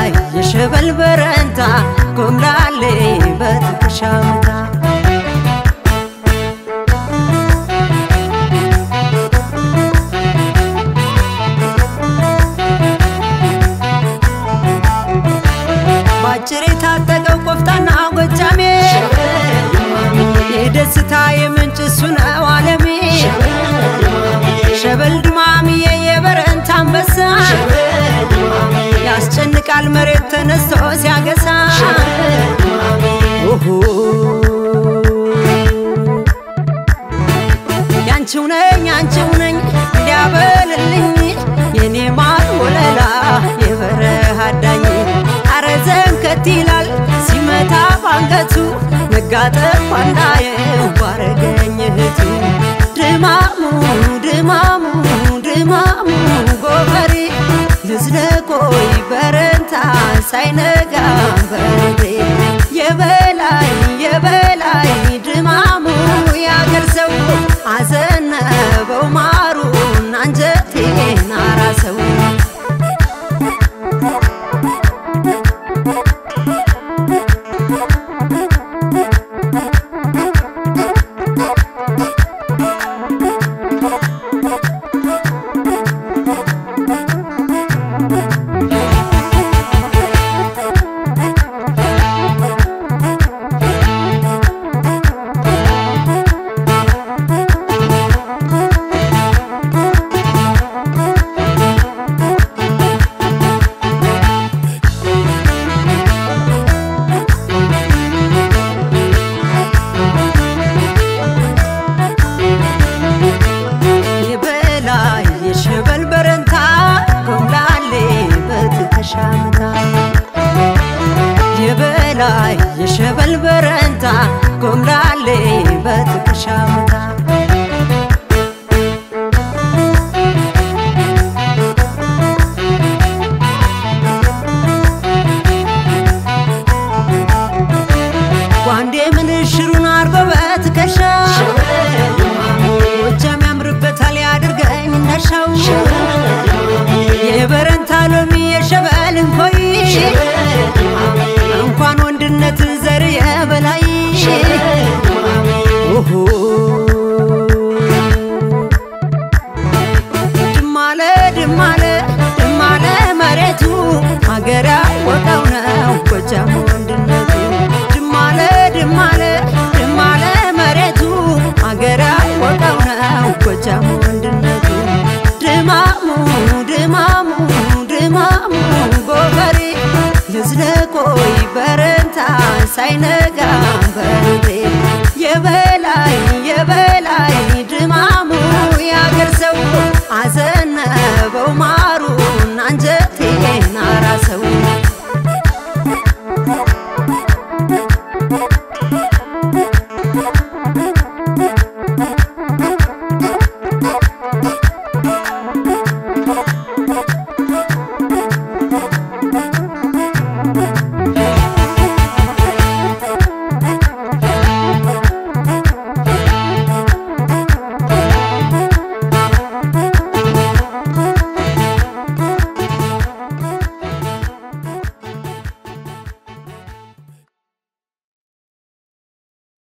የበላይ የሸበል በረንታ ጎምላሌ በትከሻ መታ ባጭር የታጠቀው ቆፍጣና ጎጃሜ የደስታ የምንጭ እሱ ነው አለሜ ሸበል ድማምዬ የበረንታ አንበሳ ያስጨንቃል መሬት ተነስቶ ሲያገሳ ኦሆ ያንቺው ነኝ ያንቺው ነኝ እንዲያበልልኝ የኔ ማር ወለላ የበረሃ ዳኝ አረ ዘንከት ይላል ሲመታ ባንገቱ መጋጠም አንዳየው ባረገኝ እህቱ ድማሙ ድማሙ ድማሙ ጎፈሬ ልዝለቆይ በረንታ ሳይነጋ በሬ የበላይ የበላይ ድማሙ ያገር ሰው አዘነበው ማሩን አንጀቴን አራሰው የበላይ የሸበል በረንታ ጎምላሌ በትከሻ መታ የበላይ የሸበል በረንታ ጎምላሌ በትከሻ መታ ጓንዴ ምንሽሩን አርጎ በትከሻ ጎጃም ያምርበታል ያድርገኝ እንደሻው የበረንታ ሎሚ የሸበል እንኮይ እንኳን ወንድነት ዘር የበላይ ኦሆ ድማለ ድማለ ድማለ መሬቱ ሀገር ያወቀው ነው ጎጃም ወንድነቱ ድማለ ድማለ ድማለ መሬቱ ሀገር ያወቀው ነው ጎጃም ወንድነቱ ድማሙ ድማሙ ድማሙ ጎፈሬ ልዝለቆይ በረንታ ሳይነጋ በሬ የበላይ የበላይ ድማሙ ያገር ሰው አዘነበው ማሩን አንጀቴን አራሰው